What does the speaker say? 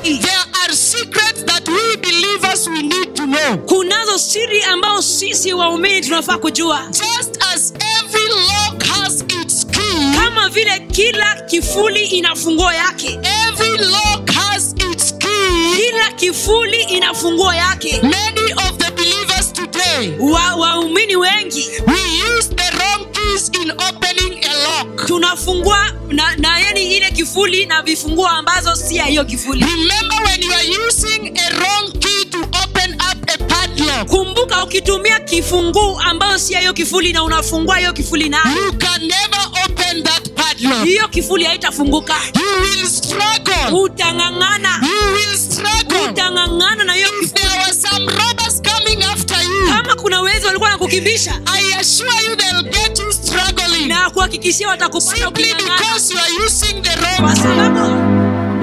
There are secrets that we believers we need to know. kunazo siri ambao sisi waumini tunafaa kujua Just as every lock has its key, kama vile kila kifuli ina funguo yake every lock has its key. kila kifuli ina funguo yake Many of the believers today, Wa- waumini wengi we use the wrong keys in opening a lock. tunafungua na, na yani ile kifuli na vifunguo ambazo si ya hiyo kifuli Remember when you are using a wrong key to open up a padlock, kumbuka ukitumia kifunguu ambayo si ya hiyo kifuli na unafungua hiyo kifuli nayo you can never open that padlock. hiyo kifuli haitafunguka You will struggle. utang'ang'ana You will struggle. utang'ang'ana na hiyo If there were some robbers coming after you, kama kuna wezi walikuwa na kukimbisha I assure you they'll get you struggling na kuhakikishia watakupata simply uking'ang'ana because you are using the wrong kwa sababu